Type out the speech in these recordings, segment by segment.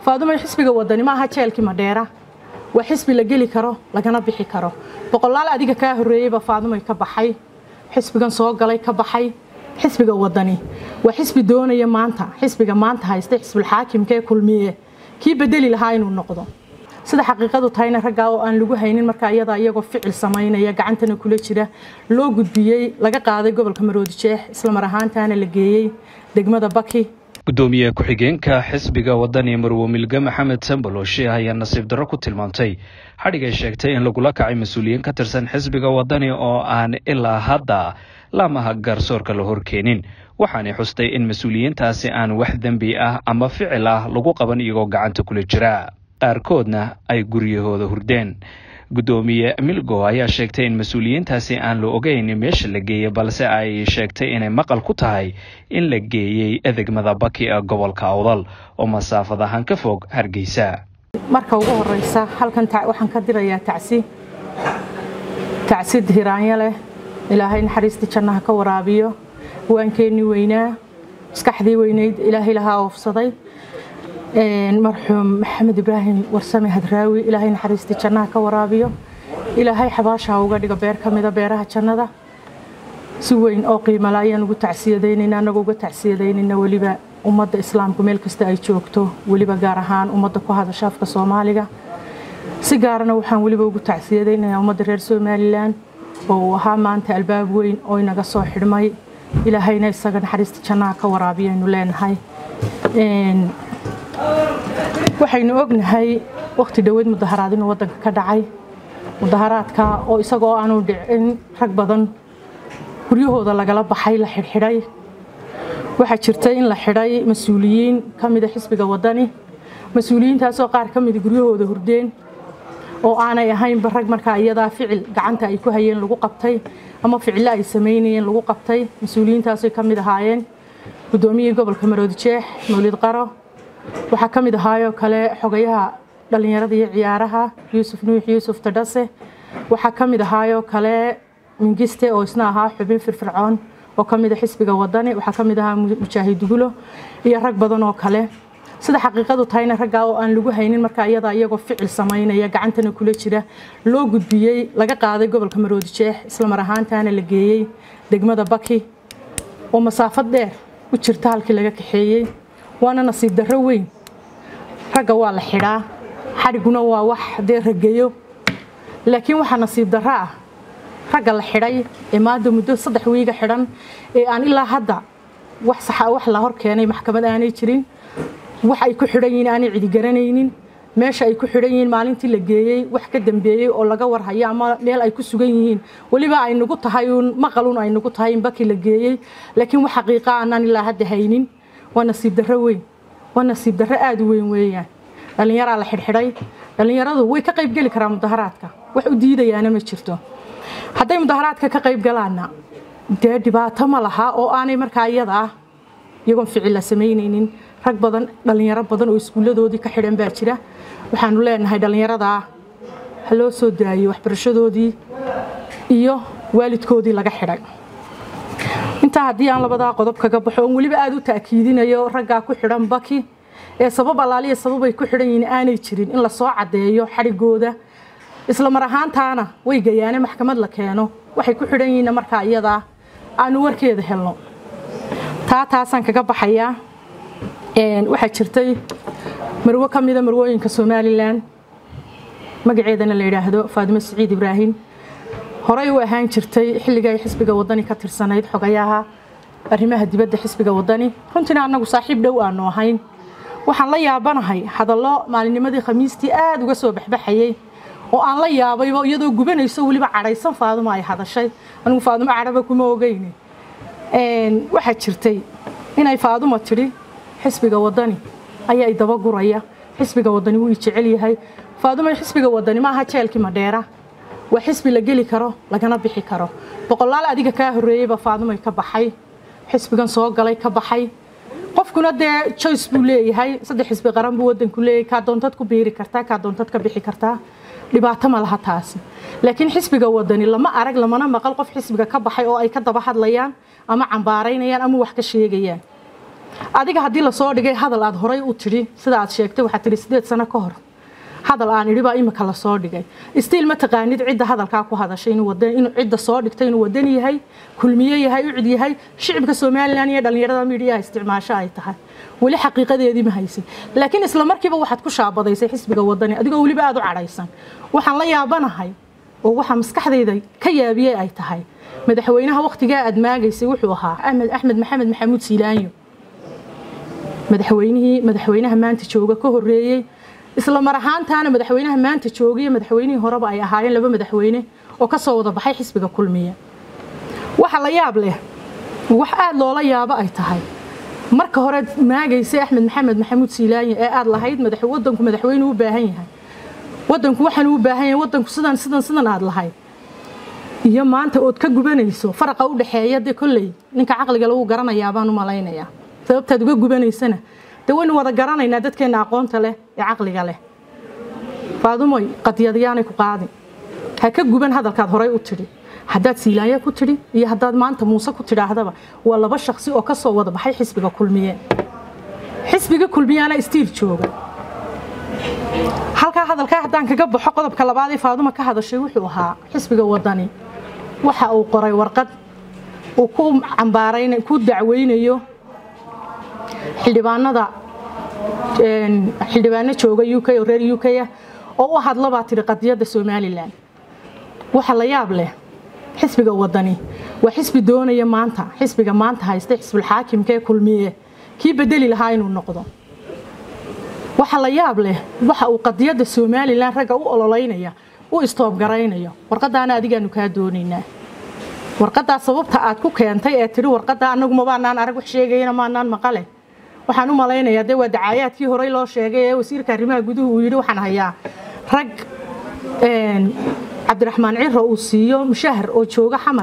faadumo xisbiga wadani ma aha jeelkii madheera waa xisbi la geli karo lagana bixi karo boqolaal adiga kaa horreeyeyba faadumay ka baxay xisbigan soo galay ka baxay xisbiga wadani waa xisbi doonaya maanta xisbiga maanta haysta xisbulxaakimka ee kulmiye kii bedeli lahaa inuu noqdo sida xaqiiqadu tahayna raggaa oo aan lagu haynin markaa iyadaa iyagoo ficil samaynaya gacantana kula jira loo gudbiyey laga qaaday gobolka maroodijeex islamar ahaantaana la geeyey degmada baki gudoomiye ku-xigeenka xisbiga wadani marwo milge maxamed sambaloshe ayaa nasiib darro ku tilmaamtay xadhig ay sheegtay in lagula kacay mas-uuliyiin ka tirsan xisbiga wadani oo aan ilaa hadda laamaha garsoorka la horkeenin waxaanay xustay in mas-uuliyiintaasi aan wax dembi ah ama ficil ah lagu qaban iyagoo gacanta kula jira qaarkoodna ay guryahooda hurdeen gudoomiye milgo ayaa sheegtay in mas-uuliyiintaasi aan la ogeyn meesha la geeyey balse ay sheegtay inay maqal ku tahay in la geeyey degmada baki ee gobolka awdal oo masaafad ahaan ka fog hargeysa marka ugu horeysa halkan waxaan ka dirayaa tacsi tacsi hiraanyo leh ilaahay naxariistii jannaha ka waraabiyo waankeenii weynaa maskaxdii weynayd ilaahay lahaa oofsaday marxuum maxamed ibraahim warsame hadraawi ilaahay naxariistii jannaha ka waraabiyo ilaahay xabaashaha uga dhigo beer ka mida beeraha jannada si weyn oo qiimala ayaan ugu tacsiyadaynayna anagoo uga tacsiyadaynayna weliba ummadda islaamku meel kasta ay joogto weliba gaar ahaan ummadda ku hadasha afka soomaaliga si gaarana waxaan weliba ugu tacsiyadaynayaa ummadda reer somalilan oo uu ahaa maanta albaab weyn oo inaga soo xidhmay ilaahayna isaga naxariista jannaha ka waraabiyaaynu leenahay waxaynu ognahay wakhti dhoweed mudaharaad inuu waddanka ka dhacay mudaharaadka oo isagoo aanu dhicin rag badan guryahooda lagala baxay la xidhxidhay waxaa jirta in la xidhay mas-uuliyiin ka mida xisbiga wadani mas-uuliyiintaasoo qaar ka mida guryahooda hurdeen oo aanay ahaynba rag markaa iyadaa ficil gacanta ay ku hayeen lagu qabtay ama ficilo ay samaynayeen lagu qabtay mas-uuliyiintaasay ka mid ahaayeen guddoomiyihii gobolka maroodijeex mawlid qaro waxaa ka mid ahaayoo kale xogayaha dhallinyarada iyo ciyaaraha yuusuf nuux yuusuf tadhase waxaa ka mid ahaayoo kale mingiste oo isna ahaa xubin firfircoon oo ka mida xisbiga wadani waxaa ka mid ahaa mujaahid gulo iyo rag badan oo kale sida xaqiiqadu tahayna raggaa oo aan lagu haynin markaa iyadaa iyagoo ficil samaynaya gacantana kula jira loo gudbiyey laga qaaday gobolka maroodijeex islamar ahaantaana la geeyey degmada baki oo masaafad dheer u jirta halkii laga kaxeeyey waana nasiib darro weyn ragga waa la xidhaa xadhiguna waa wax dee rageyo laakiin waxaa nasiib darro ah ragga la xidhay ee maanta muddo saddex wiiga xidhan ee aan ilaa hadda wax saxa wax la hor keenay maxkamad aanay jirin wax ay ku xidhan yihiin aanay cidi garanaynin meesha ay ku xidhan yihiin maalintii la geeyey wax ka dambeeyey oo laga warhayo ama meel ay ku sugan yihiin weliba ay nagu tahay uun maqalun ay nagu tahay in baki la geeyey laakiin wax xaqiiqa aanaan ilaa hadda haynin waa nasiib darro weyn waa nasiib darro aada u weyn weeyaan dhallinyaraa la xidhxidhay dhallinyaradu way ka qayb geli karaan mudaharaadka wax u diidayaana ma jirto hadday mudaharaadka ka qayb galaanna dee dhibaato ma laha oo aanay markaa iyada ah iyagoon ficilla samaynaynin rag badan dhallinyaro badan oo iskuulladoodii ka xidhan baa jira waxaanu leenahay dhallinyaradaa ha loo soo daayey waxbarashadoodii iyo waalidkoodii laga xidhay intaa haddii aan labadaa qodob kaga baxo oon weliba aada u ta'kiidinayo raggaa ku xidhan baki ee sabab allaaliya sababay ku xidhan yihiin aanay jirin in lasoo caddeeyo xadhigooda isla mar ahaantaana way gayaane maxkamad la keeno waxay ku xidhan yihiinna markaa iyadaa aanu warkeeda helno taa taasaan kaga baxayaa waxaa jirtay marwo ka mida marwooyinka somalilan magaceedana la yidhaahdo faadimo siciid ibraahim horey u ahaan jirtay xilliga ay xisbiga wadani ka tirsanayd xogayaha arrimaha dibadda xisbiga wadani runtiina annagu saaxiib dhow aanu ahayn waxaan la yaabanahay hadallo maalinnimadii khamiistii aada uga soo baxbaxayey oo aan la yaabayba iyadoo gubanayso weliba cadhaysan faaduma ay hadashay anigu faadumo cadhaba kuma ogeyne waxaa jirtay inay faaduma tidhi xisbiga wadani ayaa idaba guraya xisbiga wadani wuu i jecel yahay faaduma xisbiga wadani maaha jeelkii madheera waa xisbi la geli karo lagana bixi karo boqolaal adiga kaa horreeyeyba faadumay ka baxay xisbigan soo galay ka baxay qofkuna dee joyce buu leeyahay saddex xisbi qaran buu wadanku leeyahay kaa doontad ku biiri kartaa kaa doontad ka bixi kartaa dhibaato ma laha taasi laakiin xisbiga wadani lama arag lamana maqal qof xisbiga ka baxay oo ay ka daba hadlayaan ama cambaaraynayaan ama wax ka sheegayaan adiga haddii lasoo dhigay hadal aad horay u tidhi sida aad sheegtay waxaad tidhi sideed sano ka hor hadal aan idhi baa imika lasoo dhigay stiil ma taqaanid cidda hadalkaa ku hadashay inuu cidda soo dhigtay inuu wadan yahay kulmiye yahay ucid yahay shicibka somalilan iyo dhallinyarada midiyaha isticmaasho ay tahay weli xaqiiqadeedii ma haysin laakiin isla markiiba waxaad ku shaabadaysay xisbiga wadani adigoo weliba aada u cadhaysan waxaan la yaabanahay oo waxaa maskaxdayda ka yaabiyey ay tahay madaxweynaha wakhtigaa aad maagaysay wuxuu ahaa axmed axmed maxamed maxamuud siilaanyo madaxweynihii madaxweynaha maanta jooga ka horeeyey isla mar ahaantaana madaxweynaha maanta joogaiyo madaxweynihii horeba ay ahaayeen laba madaxweyne oo kasoo wada baxay xisbiga kulmiye waxa la yaab leh wax aada loola yaabo ay tahay marka hore maagaysay axmed maxamed maxamuud siilaanyo ee aada lahayd wadanku madaxweyne u baahan yahay wadanku waxaan u baahan yahay wadanku sidan sidan sidan aad lahayd iyo maanta ood ka gubanayso faraqa u dhexeeya dee kolley ninka caqliga lagu garanayaa baan u malaynayaa sababtaad uga gubanaysana dee waynu wada garanaynaa dadkeenna aqoonta leh ee caqliga leh faadumoy qadiyadyaanay ku qaadin ha ka guban hadalkaad horay u tidhi haddaad siilaanya ku tidhi iyo haddaad maanta muuse ku tidhaahdaba waa laba shaksi oo kasoo wada baxay xisbiga kulmiye xisbiga kulmiyaana istiil jooga halkaa hadalkaa haddaan kaga baxo qodobka labaad ee faaduma ka hadashay wuxuu ahaa xisbiga wadani waxa uu qoray warqad uu ku cambaarayn ku dacweynayo xildhibaanada xildhibaano jooga u k oo reer u k ah oo u hadlabaa tidhi qadiyadda somalilan waxa la yaab leh xisbiga wadani waa xisbi doonaya maanta xisbiga maanta haysta xisbulxaakimka ee kulmiye kii bedeli lahaa inuu noqdo waxa la yaab leh waxa uu qadiyadda somalilan ragga u ololeynaya u istoobgaraynayo warqadaana adigaanu kaa doonaynaa warqadaa sababta aad ku keentay ee tidhi warqadaa anagu mabaanaan arag wax sheegayana maanaan maqale waxaan u malaynayaa dee waa dacaayaadkii horey loo sheegay ee wasiirka arrimaha guduhu uu yidhi waxaan hayaa rag cabdiraxmaan ciro uu siiyo mushahar oo jooga xamar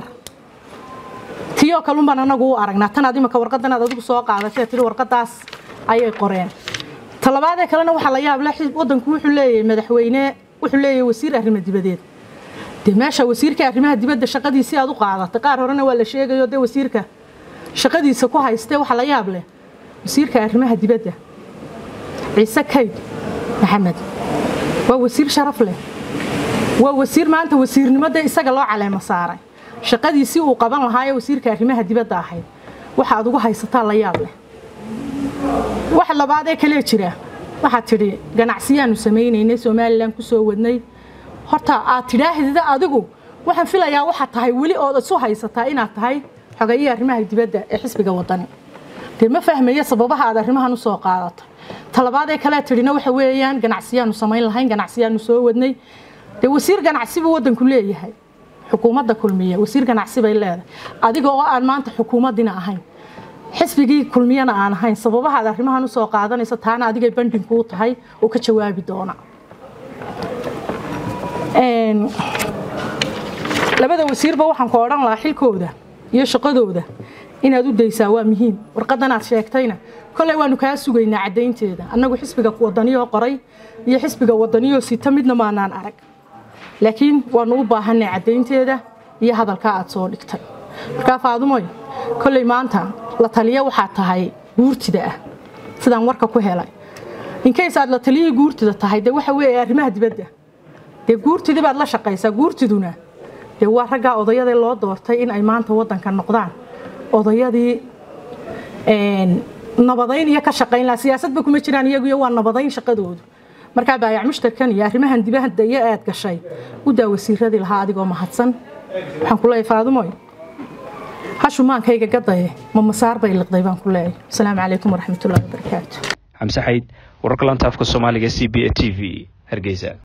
tiyoo kalunbaan anagu u aragnaa tanaad imika warqadanaad adigu soo qaadatay tidhi warqadaas ayay qoreen talabaadee kalena waxaa la yaab leh wadanku wuxuu leeyahay madaxweyne wuxuu leeyahay wasiir arrimo dibadeed dee meesha wasiirka arrimaha dibadda shaqadiisii aad u qaadatay qaar horena waa la sheegayo dee wasiirka shaqadiisa ku haystee waxaa la yaab leh wasiirka arrimaha dibadda ciise kayd maxamed waa wasiir sharaf leh waa wasiir maanta wasiirnimada isaga loo caleemo saaray shaqadiisii uu qaban lahaa ee wasiirka arrimaha dibadda ahayd waxa aad ugu haysataa la yaab leh wax labaad ee kalee jira waxaad tidhi ganacsiyaanu samaynaynay somalilan ku soo wadnay horta aad tidhaahdida adigu waxaan filayaa waxaad tahay weli ood isu haysataa inaad tahay xogeeyii arrimaha dibadda ee xisbiga wadani dee ma fahmaya sababaha aad arrimahan u soo qaadatay talabaadee kalee tidhina waxa weeyaan ganacsiyaanu samayn lahayn ganacsiyaanu soo wadnay dee wasiir ganacsi buu waddanku leeyahay xukuumadda kulmiye wasiir ganacsi bay leedahay adiga oo aan maanta xukuumaddina ahayn xisbigii kulmiyana aan ahayn sababaha aad arrimahan u soo qaadanayso taana adigay bandhinkuu tahay oo ka jawaabi doona labada wasiirba waxaan ku odhan lahaa xilkooda iyo shaqadooda inaad u daysaa waa muhiim warqadan aad sheegtayna koley waanu kaa sugaynaa caddaynteeda annagu xisbiga wadaniyoo qoray iyo xisbiga wadaniyoo sita midna maanaan arag laakiin waanu u baahanay caddaynteeda iyo hadalkaa aad soo dhigtay markaa faadumoy koley maanta la taliya waxaad tahay guurtida ah sidaan warka ku helay inkays aad la taliyihii guurtida tahay dee waxa weeye arrimaha dibadda dee guurtidii baad la shaqaysaa guurtiduna dee waa raggaa odayadii loo doortay in ay maanta waddanka noqdaan odayadii nabadayn iyo ka shaqayn laha siyaasadba kuma jiraan iyaguyo waa nabadayn shaqadoodu markaa baayac mushtarkan iyo arrimahan dibadda iyo aad gashay u daa wasiiradii lahaa adigoo mahadsan waxaan ku leeyahay faadumoy hashumaankayga gadaye ma masaar bay liqday baan ku leeyahay asalaamu calaykum waraxmatullahi wabarakaatu xamse xayd wararka lantaafka soomaaliga c b a t v hargeysa